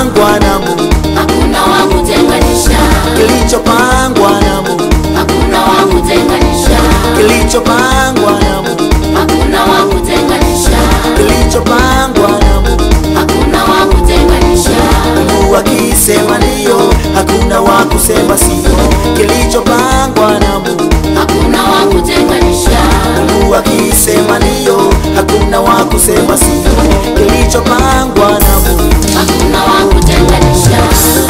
kilichopangwa na Mungu, hakuna wa kutenganisha, kilichopangwa na Mungu, hakuna wa kutenganisha, kilichopangwa na Mungu, hakuna wa kutenganisha, kilichopangwa na Mungu. hakuna wa kutenganisha, Mungu akisema ndio, hakuna wa kusema sio. Kilichopangwa na Mungu, hakuna wa kutenganisha, Mungu akisema ndio, hakuna wa kusema sio. Kilichopangwa na Mungu, hakuna wa kutenganisha,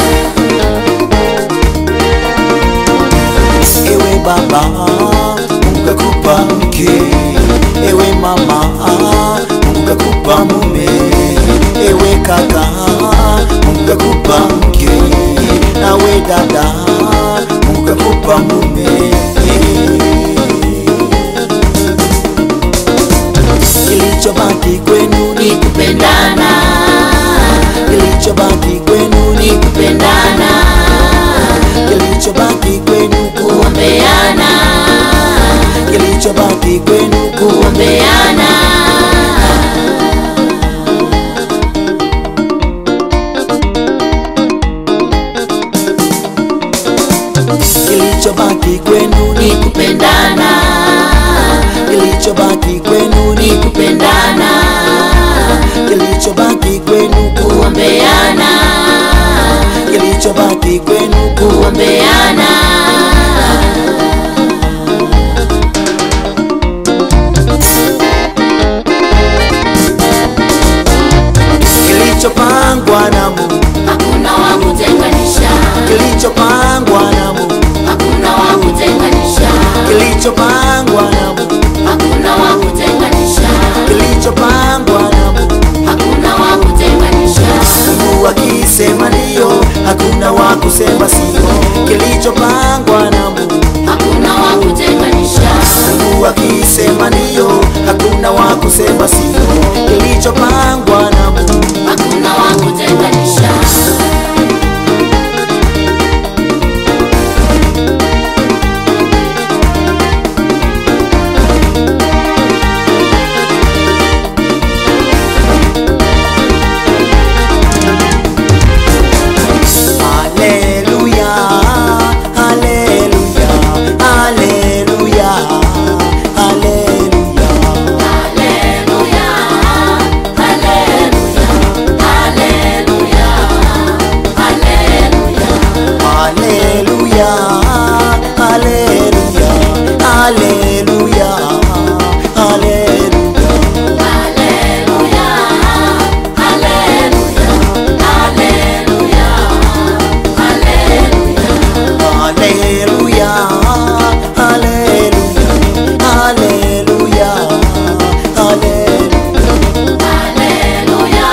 ewe baba, Mungu kakupa mke, ewe mama, Mungu kakupa mume, ewe kaka, Mungu kakupa mke, nawe dada, Mungu kakupa mume. Kilichobaki kwenu ni kupendana, kilichobaki kwenu ni kupendana, kilichobaki kwenu kuombeana, kilichobaki kwenu kuombeana, kilichobaki kwenu ni kupendana, kilichobaki kwenu ni kupendana, kilichobaki kwenu kuombeana, kilichobaki kwenu kuombeana, kilichopangwa na Mungu hakuna wa kutenganisha, kilichopangwa na Mungu hakuna wa kutenganisha, kilichopangwa na Mungu hakuna wa kutenganisha, kilichopangwa na Mungu hakuna wa kutenganisha, Mungu akisema ndio hakuna wa kusema sio kilichopangwa na Mungu hakuna wa kutenganisha, Mungu akisema ndio hakuna wa kusema sio kilichopangwa na Mungu hakuna wa kutenganisha, Haleluya, haleluya, haleluya, haleluya. haleluya, haleluya, haleluya, haleluya, Haleluya, haleluya, haleluya, haleluya. haleluya, haleluya, haleluya, Haleluya, haleluya, haleluya, haleluya.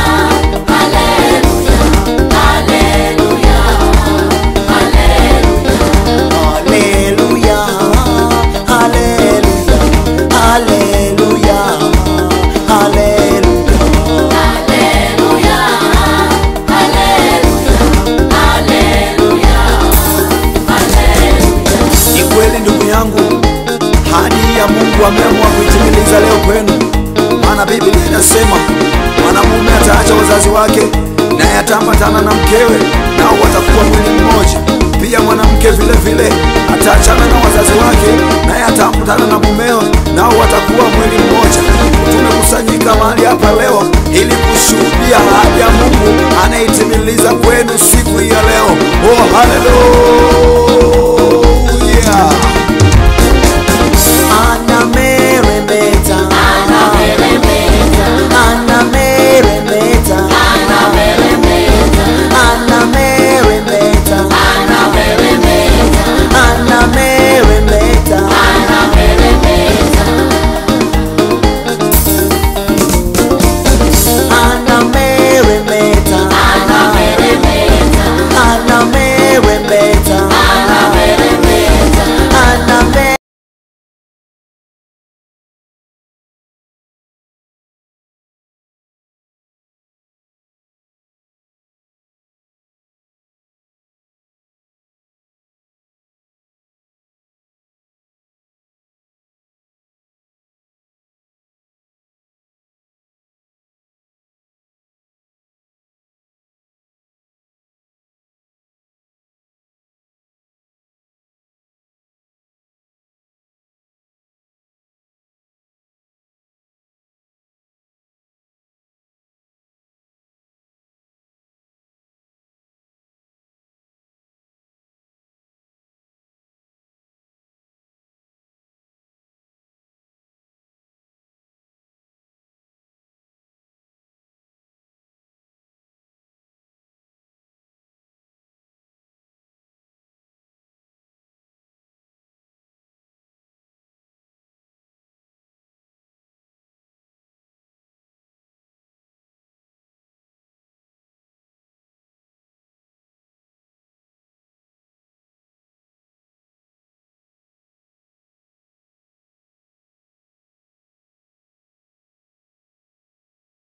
haleluya, haleluya, haleluya, Haleluya, haleluya, haleluya. haleluya, haleluya, haleluya. Ni kweli ndugu yangu, hadi ya Mungu ameamua kuitimiliza leo kwenu, maana Biblia inasema mwanamume ataacha wazazi wake naye ataambatana na mkewe, nao watakuwa mwili mmoja. Pia mwanamke vile vile ataachana na wazazi wake naye ataambatana na mumeo, nao watakuwa mwili mmoja. Tumekusanyika mahali hapa leo ili kushuhudia ahadi ya Mungu anaitimiliza kwenu siku hii ya leo. Oh, haleluya!